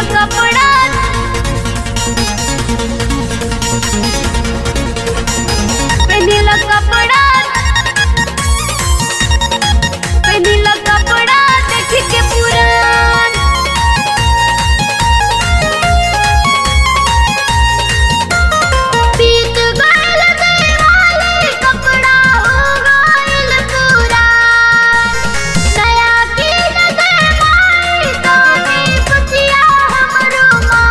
कपड़ा पेनिला कपड़ा पेनिला कपड़ा देख के पुरान बीत गइल दिवाली कपड़ा हो गइल पुरान नया किन दे माई तोनी कुचिया हमरो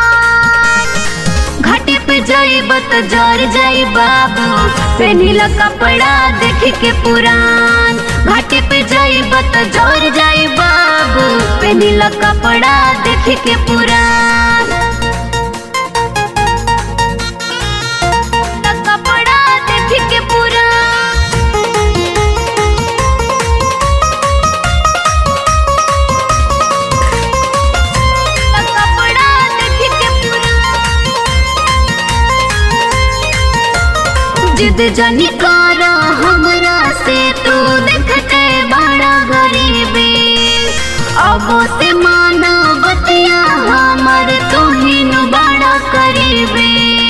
मान घाटे पे जाइब त जर जाई बाबू पेनिला कपड़ा देख के पुरान घाटे पे जाइब त जर जाई बाबू पेनिला कपड़ा देख के पुरान कपड़ा देख के पुरान कपड़ा देख के पुरान जिद जानी कर हमरा से तू देखते बड़ा गरीबी अब से मानो बतिया हमर तुहिन बड़ा करीबी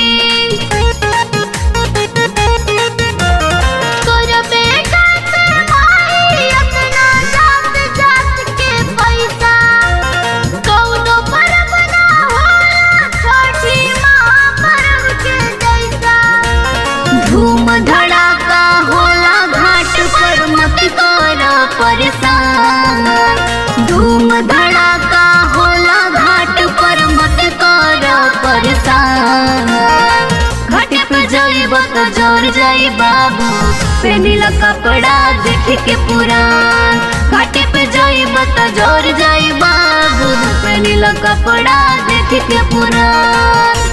तोरा बेटा से भाई अपना जात जात के पैसा कौनो पर्व ना होला छठी माँ पर्व के जैसा धूम धड़ाका होला घाट पर मत कर परेशान धूम धड़ाका होला घाट पर मत कर परेशान घाट पे जाइब त जर जाई बाबू पेनिला कपड़ा देख के पुरान घाट पे जाइब त जर जाई बाबू पेनिला कपड़ा देख के पुरान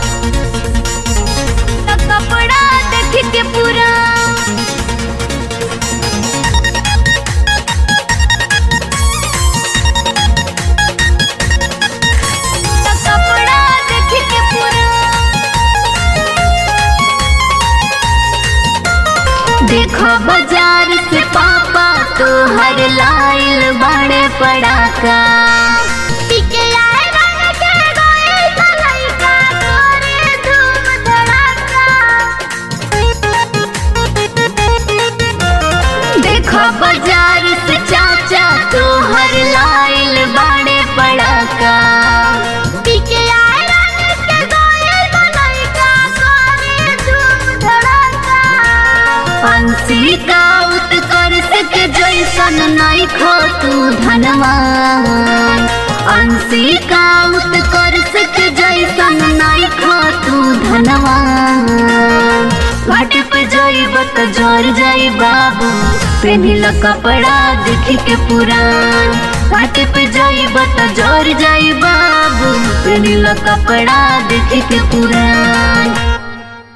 कपड़ा देख के पुरान कपड़ा देख के पुरान देखो बाजार से पापा तो हर लाइल बड़े पड़ाका पीके आए रंग के गोए ललैका तोरे धूम धड़ाका देखो बाजार से चाचा तो हर लाइल बड़े पड़ाका पीके आए रंग के गोए ललैका तोरे धूम धड़ाका पंछी का उत्कर्ष के जैसन नहीं खो तू धनवान अंशी का उत्कर्ष के जैसन नहीं खो तू धनवान घाट पे जाइब त जर जाई बाबू पेनिल कपड़ा देख के पुरान घाट पे जाइब त जर जाई बाबू पेनिल कपड़ा देख के पुरान